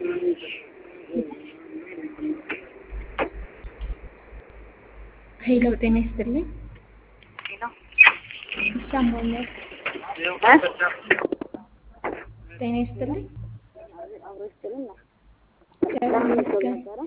ሄሎ ጤና ይስጥልኝ። ሄሎ ይሰማኛል? እ? ጤና ይስጥልኝ። አብሮ ይስጥልን ነው። እግዚአብሔር ይመስገን። ነበረ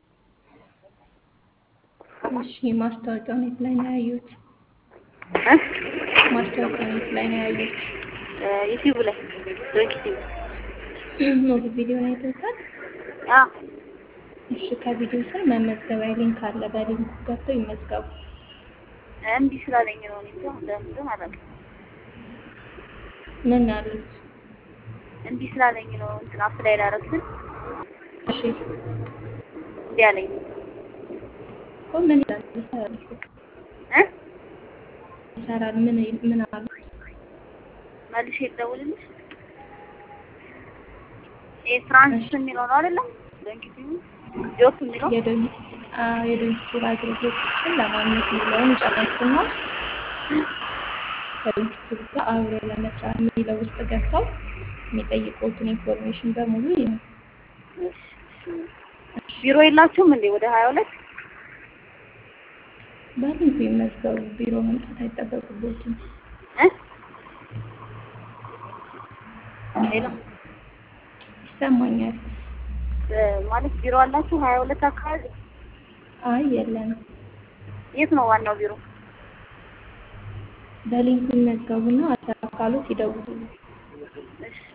እሺ ማስታወቂያውን የት ላይ ነው ያዩት? እ? ማስታወቂያውን የት ላይ ነው ያዩት? እ፣ ዩቲዩብ ላይ ዶንኪ ቲቪ ሙሉ ቪዲዮን አይተውታል? አ እሺ ከቪዲዮ ስር መመዝገቢያ ሊንክ አለ። በሊንኩ ገብተው ይመዝገቡ። እምቢ ስላለኝ ነው። እኔ እንጃ ለምን አላውቅም። ምን አሉት? እምቢ ስላለኝ ነው። እንትን አፕላይ ላደረግኩት እሺ እምቢ አለኝ። እኮ ምን ይላል? ይሰራል እኮ እ? ይሰራል። ምን ምን አሉት? መልሼ ልደውልልሽ። ይሄ ፍራንስ የሚለው ነው አይደለም? ዶንኪ ቲቪ ጆክ የሚለው የዶንኪቲቭ አገልግሎቶችን ለማግኘት የሚለውን ጨረሱና ከዶንኪቲቭ ጋር አብሮ ለመስራት የሚለው ውስጥ ገብተው የሚጠይቁትን ኢንፎርሜሽን በሙሉ ይሁን። ቢሮ የላችሁም እንዴ? ወደ ሀያ ሁለት በሊንኩ ይመዝገቡ። ቢሮ መምጣት አይጠበቅቦትም። እ? ሄሎ ይሰማኛል? እ፣ ማለት ቢሮ አላችሁ ሀያ ሁለት አካባቢ? አይ የለንም። የት ነው ዋናው ቢሮ? በሊንኩ ይመዝገቡና አካሎት ይደውሉ። እሺ